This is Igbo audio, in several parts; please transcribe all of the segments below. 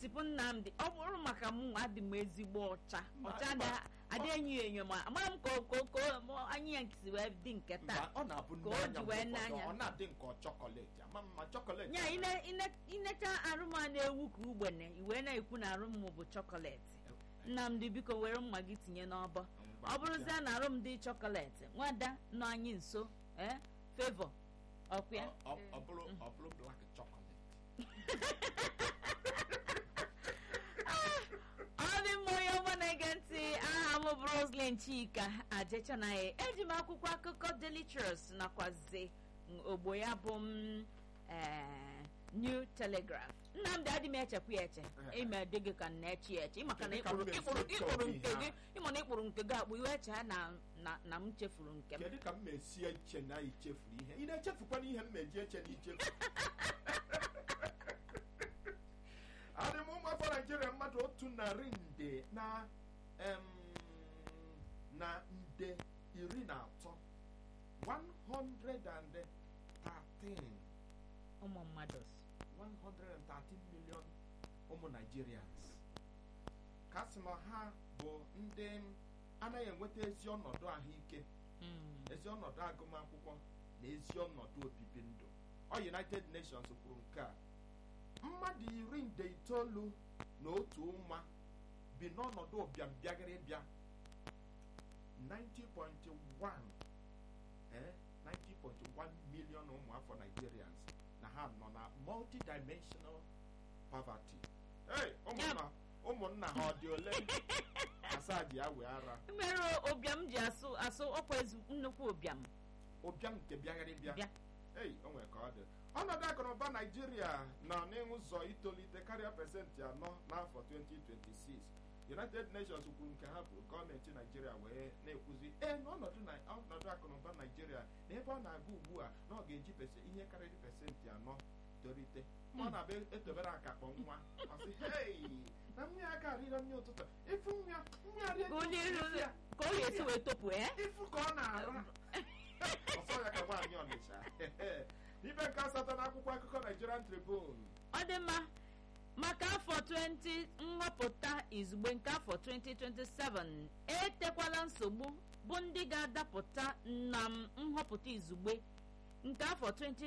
setịpụ nnamdị ọ bụrụ maka m nwa adị m ezigbo ọcha Mba, ọcha mba. adị- adị enyo enyo ma amara m ka o- ka o- ka o- ma anyị ya nkisi wee dị nke mba taa ọ na-abụ ka o n'anya ji mgbe wee ụfọdụ, n'anya. ọ na-adị nke chọkọletị ama mma chọkọletị nya ine- ine- inecha arụ m a na-ewu ka ugbene iwee na-ekwu na arụ m bụ chọkọletị nnamdị biko were mma gị tinye n'ọbọ ọ bụrụzie na arụ m dị chọkọletị nwada nọ anyị nso ee fevọ ọkwa Ọ- ọ- ọ bụrụ ọ bụrụ blak chọkọletị ọ dị mma onye ọma na-ege ntị aha m bụ Roslyn Chika ajechanaghị eji m akwụkwọ akụkọ Daily Trust nakwazi ogbo ya bụ m eh, New Telegraph Nnamdị adị m echekwa ya eche ime dị gị ka m na-eche ya eche ịmaka na Kedu ka m ịkpụrụ ga-esi ịkpụrụ eche ịkpụrụ obi nke ha? gị ịma na ịkpụrụ nke gị akpụ iwe eche na na- na m chefuru nke m kedu ka m na-esi eche na ichefuru ihe ị na-echefukwana ihe m meji eche na ichefu adị m ụmụafọ naijiria mmadụ otu narị nde na em, na nde iri na atọ 113 ụmụ mmadụ 113 million ụmụ Nigerians ka sị na ha bụ ndị anaghị enweta ezi ọnọdụ ahụike Mm. ezi ọnọdụ agụmakwụkwọ na ezi ọnọdụ obibi ndụ ọ United Nations kwuru nke a mmadụ iri nde itoolu na otu ụma bi n'ọnọdụ ụbịam bịagịrị bịa 90.1 eh, 90.1 million ụmụafọ Nigerians na ha nọ na multidimensional poverty hey, ụmụnna ụmụnna ha ọ dị ole asaa ji awe ara mere ụbịam ji asụ asụ ọkwa ezi nnukwu ụbịam ụbịam nke bịagharị bịa bịa ei o nwere ka ọ dị ọnọdụ akụnụba naijiria nọ n'ụzọ itolite karịa pasentị anọ n'afọ 2026 united nations kwuru nke ha bụ gọọmenti naijiria wee na-ekwuzi ee n'ọnọdụ na ọnọdụ akụnụba naijiria na ebe ọ na-aga ugbu a na ọ ga-eji pese- ihe karịrị pasentị anọ tolite ma ọ na-abịa etobere akakpọ nwa ọ sị hei na nwa ya ga arịrọ nri ụtụtụ ifu nwa ya nwa ya rie ka onye isi iru ya ka ọ ga-esi wee topu ee ifu ka ọ na-ara ọsọ ya ka nwaanyị ọnịcha n'ibe nke asatọ n'akwụkwọ akụkọ Nigerian Tribune ọ dị mma maka afọ 20 nhọpụta izugbe nke afọ 2027 etekwala nsogbu bụ ndị ga-adapụta na m nhọpụta izugbe nke afọ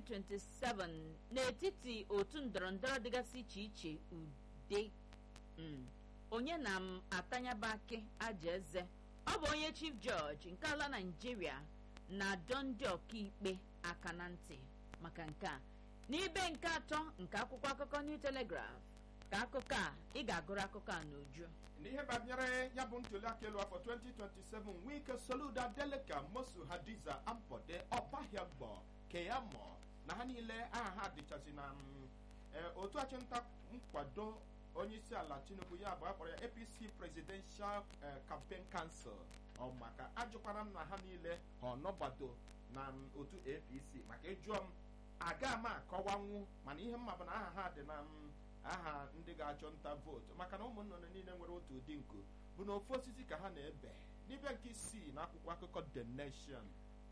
2027 n'etiti otu ndọrọndọrọ dịgasị iche iche ude Mm. onye na m atanyaba akị aja eze ọ bụ onye chief judge nke ala naijiria na-adọ ndị ọkaikpe aka na ntị maka nke a n'ibe nke atọ nke akwụkwọ akụkọ new telegraph ka akụkọ a ị ga-agụrụ akụkọ a n'uju n'ihe banyere ya bụ ntuliaka elu afọ 2027 Wike Soludo Adeleke Mosu Hadiza Ampode Ọbahiagbo Keyamo na ha niile aha ha dịchazi na mm, eh, otu achịnta nkwado onye isi ala Tinubu ya bụ akpọrọ ya APC Presidential eh, Campaign Council ọ maka ajụkwara m na ha niile ha ọnọgbado na mm, otu APC maka ịjụọ m aga m akọwanwu mana ihe mma bụ na aha ha dị na mm, aha ndị ga-achọ nta vootu maka na ụmụ nnụnụ niile nwere otu ụdị nku bụ na ofu osisi ka ha na-ebe n'ibia nke isii na akwụkwọ akụkọ The Nation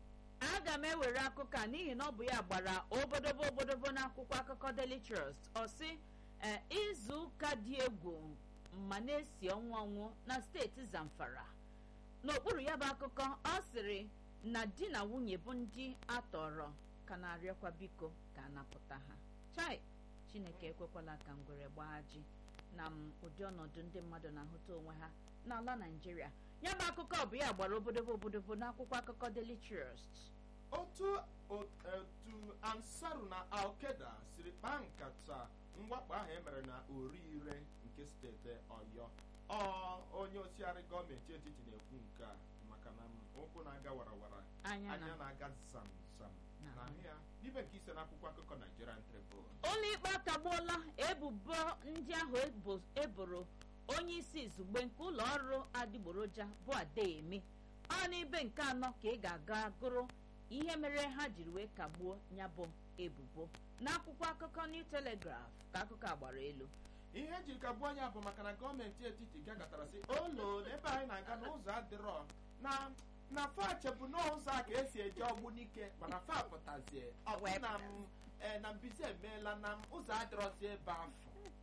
aga m ewere akụkọ a n'ihi na ọ bụ ya gbara obodobo obodobo n'akwụkwọ akụkọ Daily Trust ọ sị "Eh, izu ụka dị egwu ma na-esi ọnwụ ọnwụ na steeti Zamfara n'okpuru ya bụ akụkọ ọ sịrị na di na nwunye bụ ndị atọrọ ka na-arịọkwa biko ka a napụta ha chai Chineke ekwekwala ka ngwere gbaa ji na m ụdị ọnọdụ ndị mmadụ na-ahụta onwe ha n'ala Naịjirịa ya bụ akụkọ bụ ya gbara obodobo obodobo n'akwụkwọ akụkọ Daily Trust otu otu ansaru na alkeda siri kpaa nkata mwakpo ahụ emere na orire nke steeti ọyọ ọ onye osiari gọọmenti etiti na-ekwu nke a maka na ụkwụ na-aga warawara anya anya na na-aga zam zam Na- na ahụ ya n'ibe nke ise n'akwụkwọ akụkọ Nigerian Tribune ụlọikpe akagbuola ebubo ndị ahụ ebo- eboro onye isi izugbe nke ụlọ ọrụ adịgboroja bụ Adeyemi ọ n'ibe nke anọ ka ị ga-aga gụrụ ihe mere ha jiri wee kagbuo ya bụ ebubo n'akwụkwọ akụkọ New Telegraph ka akụkọ a gbara elu ihe ejiri ka gbuo anya bụ maka na gọọmenti etiti gagatara sị olo na ebe anyị na-aga n'ụzọ adịrọ na na fache bụ n'ụzọ a ka esi eje ọgbụ n'ike mana fa pụtazie ọ bụ na m eh, na mbizi emeela na m ụzọ adịrọzi ebe afọ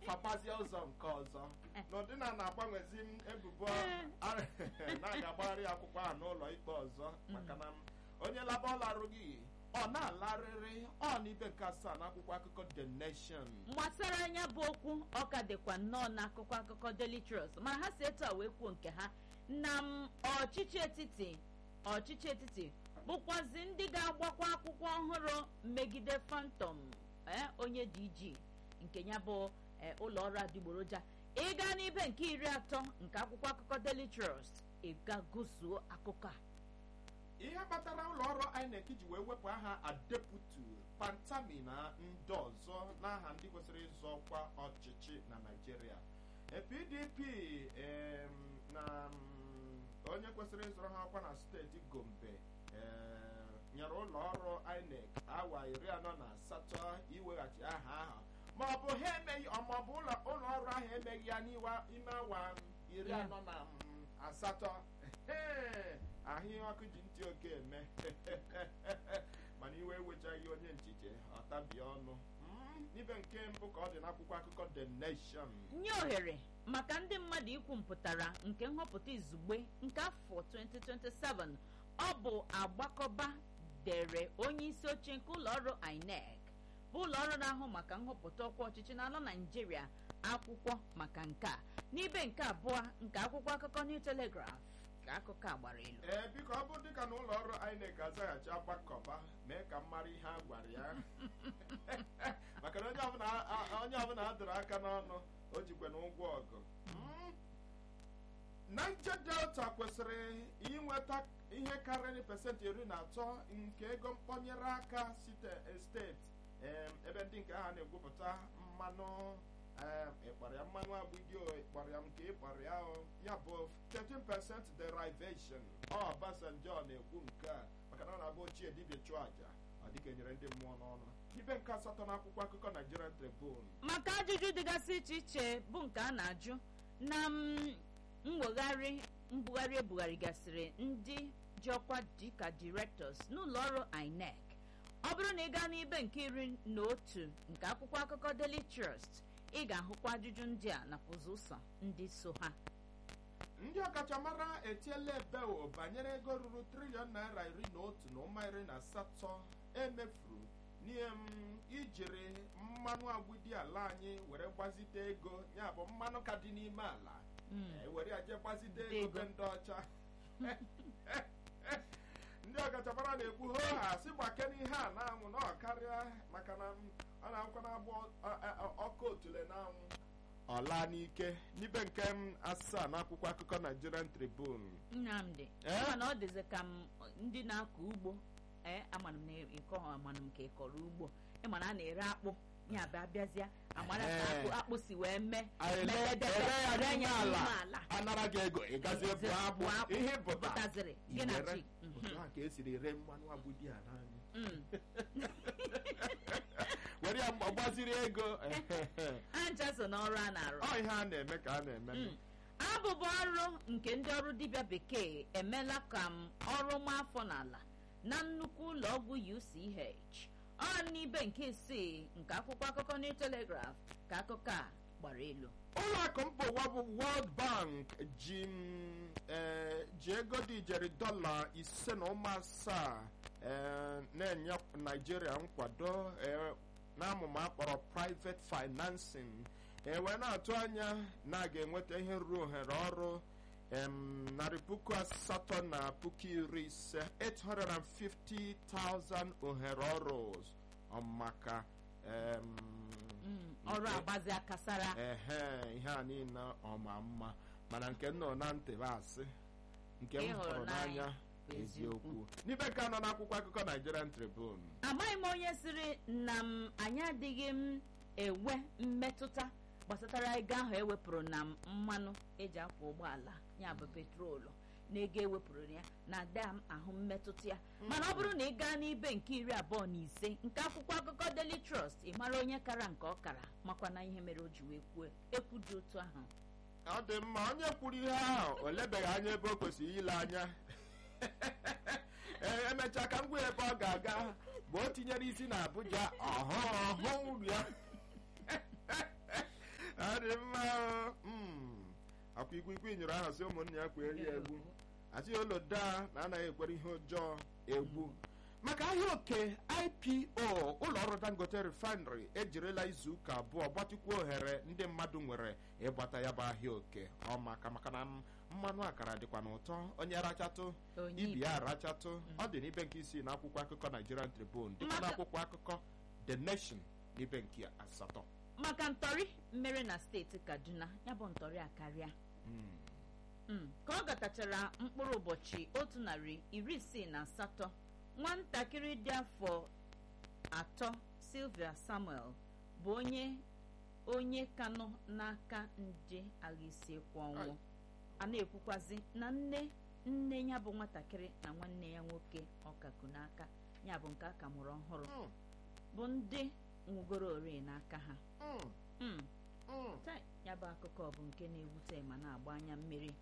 fabazie ụzọ nke ọzọ n'ụdị na na-agbanwezi m ebubo na-aga-agbagharị akwụkwọ ahụ n'ụlọ ikpe ọzọ maka na onye laba ọ larụghị ọ na-alarịrị ọ n'ibe nke asaa n'akwụkwọ akụkọ the nation gbasara anya bụ okwu ọka dịkwa nnọọ n'akụkọ akụkọ Daily Trust mana ha si etu a wee kwuo nke ha na m ọchịchị etiti ọchịchị etiti bụkwazi ndị ga-agbakwa akwụkwọ ọhụrụ megide Phantom onye DG nke ya bụ ụlọ ọrụ adịgboroja ịga n'ibe nke iri atọ nke akwụkwọ akụkọ Daily Trust ịga gụzuo akụkọ a ihe kpatara ụlọ ọrụ INEC ji wee wepụ aha adeputu pantami na ndị ọzọ n'aha ndị kwesịrị ịzọ ọkwa ọchịchị na Naịjirịa PDP na onye kwesịrị ịzọrọ ha ọkwa na steeti Gombe nyere ụlọ ọrụ INEC awa iri anọ na asatọ iweghachi aha ahụ ma ọ bụ ha emeghị ma ọ bụ ụlọ ọrụ ahụ emeghị ya n'ime awa iri anọ na asatọ ahụ ihe ọkụ ji ntị oke eme mana iwe ewechaghị onye nchiche ọtabie ọnụ n'ibe nke mbụ ka ọ dị n'akwụkwọ akụkọ The Nation nye ohere maka ndị mmadụ ikwu mpụtara nke nhọpụta izugbe nke afọ 2027 ọ bụ agbakọba dere onye isi oche nke ụlọọrụ INEC bụ ụlọọrụ na-ahụ maka nhọpụta ọkwa ọchịchị n'ala Naịjirịa akwụkwọ maka nke a n'ibe nke abụọ nke akwụkwọ akụkọ New Telegraph ka akụkọ a gbara elu ee biko ọ bụ dịka na ụlọ ọrụ INEC azaghachi agbakọba mee ka m mara ihe a gwara ya maka na onye ọbụla a dọrọ aka n'ọnụ o jikwe na ụgwọ ọgụ Niger Delta kwesịrị inweta ihe karịrị pasentị iri na atọ nke ego mkpọnyere aka steeti ebe ndị nke ha na-egwupụta mmanụ ịkpara ya mmanụ agbụdio ịkpara ya nke ịkpara ya ya bụ 13% derivation Obasanjo na-ekwu nke a maka na ọ na-abụ ochie dibịa chụọ àjà ọ dịka enyere ndị mmụọ n'ọnụ ibe nke asatọ n'akwụkwọ akụkọ Nigerian Tribune maka ajụjụ dịgasị iche iche bụ nke a na-ajụ na mwegharị mbugharị ebugharịgasịrị ndị ji ọkwa dịka directors n'ụlọ ọrụ INEC ọ bụrụ na ị gaa n'ibe nke iri na otu nke akwụkwọ akụkọ Daily Trust ị ga-ahụkwa ajụjụ ndị a nakwa ụzọ ndị so ha ndị ọkachamara etiela ebeo banyere ego ruru triliọn naira iri na otu na ụma iri na asatọ emefuru n'ihe m ijiri mmanụ agbidi ala anyị were gbazite ego ya bụ mmanụ ka dị n'ime ala were aje gbazite ego be ndị ọcha ndị ọkachamara na-ekwu ho ha si gbake n'ihe a na-anwụ na ọ karịa maka na ọ na-akwụkwọ na-agba ọkụ otule n'anwụ ọla n'ike n'ibe nke m asaa n'akwụkwọ akụkọ Nigerian Tribune Nnamdị mana ọ dịzi ka m ndị na-akọ ugbo ee amana m na ịkọ amana m ka ị kọrọ ugbo ịmana a na-ere akpụ ya bịa bịazịa amara ka akpụ akpụ si wee mee ere ya n'ime ala anara gị ego ịgazie bụ akpụ ihe pụtaziri gị na chi ka esiri ree mmanụ agbudi a n'anya were ya gbaziri ego ha ncha so n'ọrụ a na-arụ ọ ihe a na-eme ka a na-eme abụbụ ọrụ nke ndị ọrụ dibịa bekee emela ka m ọrụ ma afọ n'ala na nnukwu ụlọ ọgwụ UCH ọ n'ibe nke isii nke akwụkwọ akụkọ New Telegraph ka akụkọ a gbara elu ụlọ akụ mba ụwa bụ World Bank ji ji ego dị ijeri dọla ise na ụma asaa na-enye Naijiria nkwado n'amụma akpọrọ private financing ewee na-atụ anya na a ga-enweta ihe ruru ohere ọrụ narị puku asatọ na puku iri ise 850,000 ohere ọrụ maka ọrụ agbazi akasara ehe ihe a niile ọma mma mana nke nọ na ntị asị nke m hụrụ n'anya eziokwu n'ibe nke anọ n'akwụkwọ akụkọ Nigerian Tribune amaghị m onye sịrị na m anyị adịghị m enwe mmetụta gbasatara ego ahụ ewepụrụ na mmanụ eji akwọ ụgbọala ya bụ petrolu na ego ewepụrụ ya na-ada m ahụ mmetụta ya mana ọ bụrụ na ị gaa n'ibe nke iri abụọ na ise nke akwụkwọ akụkọ Daily Trust ị mara onye kara nke ọ kara makwa na ihe mere o ji wee kwuo ekwu dị otu ahụ ọ dị mma onye kwuru ihe ahụ o lebeghị anya ebe o kwesịrị ile anya ee emechaa ka m gwa ebe ọ ga-aga bụ o tinyere isi na Abuja ọhụ ọhụ uru ya ọkụ ikwikwii nyere aha si ụmụnne ya kwere ya egwu asị ụlọ daa na anaghị ekwere ihe ọjọọ egwu maka ahịa oke ipo ụlọ ọrụ dangote refinery ejirila izu ụka abụọ gbatịkwuo ohere ndị mmadụ nwere ịgbata ya bụ ahịa oke ọ maka maka na mmanụ akara dịkwa n'ụtọ onye rachatụ onye ibi ya rachatụ ọ dị n'ibe nke isii na akwụkwọ akụkọ nigerian tribune dịka Maka- n'akwụkwọ akụkọ the nation n'ibe nke asatọ maka ntọrị mere na steeti kaduna ya bụ ntọrị akarịa Mm. Mm, ka ọ gatachara mkpụrụ ụbọchị otu narị iri isii na asatọ nwatakịrị dị afọ atọ silvia samuel bụ onye onye kanụ n'aka nje agha isi kwa ọnwụ Ai. a na-ekwukwazi na nne nne ya bụ nwatakịrị na nwanne ya nwoke ọkaku n'aka ya bụ nke a ka mụrụ ọhụrụ Mm. bụ ndị nwụgoro ori n'aka ha Mm. Mm, Mm. tai, ya bụ akụkọ bụ nke na-ewute ma na-agba anya mmiri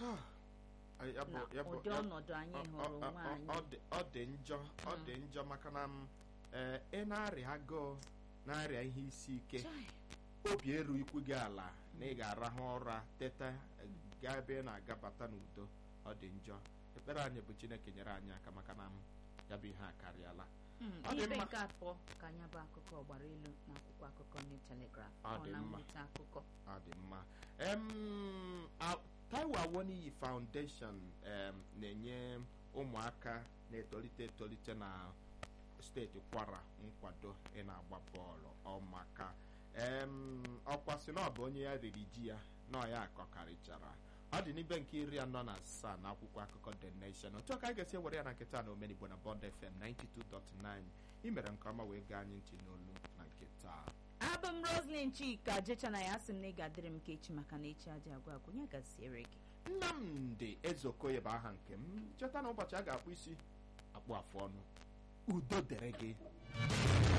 Ay, ya bụ- na ya bụ- ụdị ya- ọnọdụ anyị ọ- hụrụ ọ- onwe ọ- anyị ọ dị- ọ dị njọ ọ dị njọ maka na m ee, ị na-arịa agụụ na-arịa ihe isi ike Chai, obi eru ikwu gị ala na ị ga-arahụ ụra teta eh, gaa ebe ị na-agabata n'udo ọ dị njọ ekpere anyị bụ chineke nyere anyị aka maka na m ya bụ ihe akarịala mm, ọ dị ibe mma. nke atọ ka anya bụ akụkọ gbara elu na akwụkwọ akụkọ New Telegraph Ọ ọ dị na mma. mwute akụkọ ọ dị mma em a- Taiwo Awoniyi Foundation em, na-enye ụmụaka na-etolite etolite na steeti Kwara nkwado ị na-agba bọọlụ ọmaka em ọkwa sị na ọ bụ onye ya riri ji ya na ọ ya akọkarịchara ọ dị n'ibe nke iri anọ na asaa na akwụkwọ akụkọ The Nation otu a ka anyị ga-esi ewere ya na nkịta na omenigbo na Bond FM 92.9 imere nke ọma wee gaa anyị ntị n'olu na nkịta abụ m Roslyn Chika jecha na ya asị m na ị ga-adịrị m ka echi maka na echi aja agwa agwa onye gaziere gị nnamdị ezeokoye bụ aha nke m cheta na ụbọchị a ga-akpụ isi akpụ afụ ọnụ udo dere gị